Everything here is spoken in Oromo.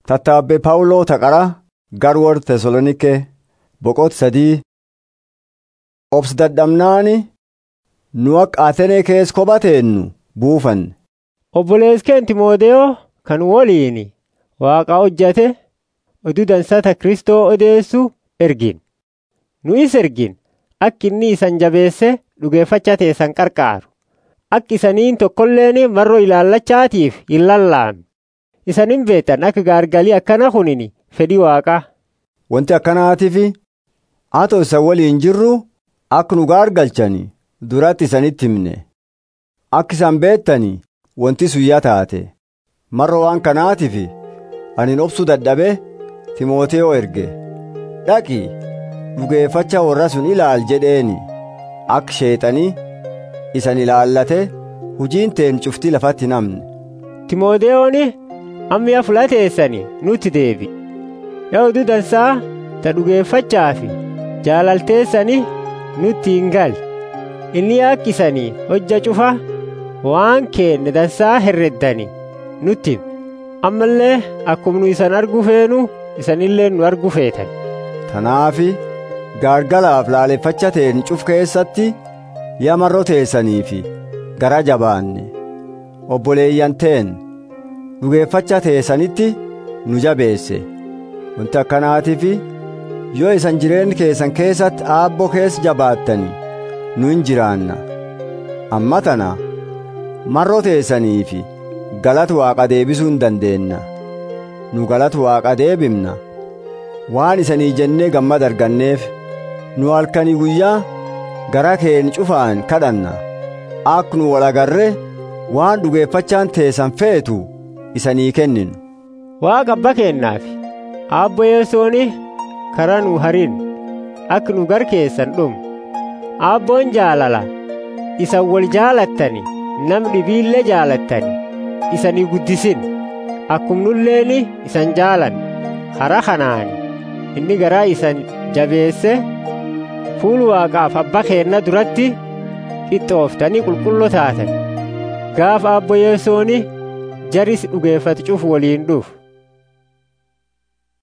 Tattaabbee Phaawuloo taqara garwoor Tesaloniikee boqot sadii obsi dadhabnaani nu akka Ateenee keessa kophateennu buufanne. Obboleeskeen Timootewoo kan waliin Waaqa hojjate oduu dansata Kristoo odeessu ergin. Nu is ergin akka inni isan jabeesse dhugeeffachaa teessan qarqaaru. Akka isaniin tokkolleen marroo ilaallachaatiif hin lallaamne. Isanin beektan akka gaargalii akkana kunini fedhii Waaqaa. Wanti akkanaatiif atoo isa waliin jirru akka nu gaargalchani duratti isanitti himne. Akka isan beektani wanti suyyaa taate. Marroo waan kanaatiif ani obsuu dadhabe Timootewoo erge. Dhaqi dhugeeffachaa warra sun ilaal jedheeni akka sheexanii isan ilaallate hujiin teen cuftii lafatti namne. Timootewoon amma yaa fulateessani nutti deebi. Yaa oduu dansaa ta dhugeeffachaa fi jaalalteessani nutti hin gal. Inni yaakkisanii hojja cufa waan keenne dansaa herreddani nutti hime. Ammallee akkuma nu isan argu feenu isanillee nu argu feetan. Tanaafi gaargalaaf laaleffacha teen cuf keessatti yaa marroo teessaniifi gara jabaanne obboleeyyan teen dhugeeffacha teessanitti nu jabeesse wanti akkanaatiif yoo isan jireen keessan keessatti aabboo keessa jabaattani nu hin jiraanna amma tana marroo teessaniifi galata waaqa deebisuu hin dandeenna nu galata waaqa deebimna waan isanii jennee gammada arganneef nu halkanii guyyaa gara keen cufaan kadhanna akka nu walagarre waan dhugeeffachaan teessan feetu isanii kenninu. Waaqa abba keennaaf abbo yesooni karaa nu harin akka nu gar keessan dhumu abboon jaalala isan wal jaalattani nam dhibiillee jaalattani isanii guddisin akkum nulleeni isan jaalan karaa kanaani inni garaa isan jabeesse fuul waaqaaf abba keenna duratti qixxooftanii qulqulloo taatan gaafa abbo yesooni jaris dhugeeffatu cufu waliin dhufu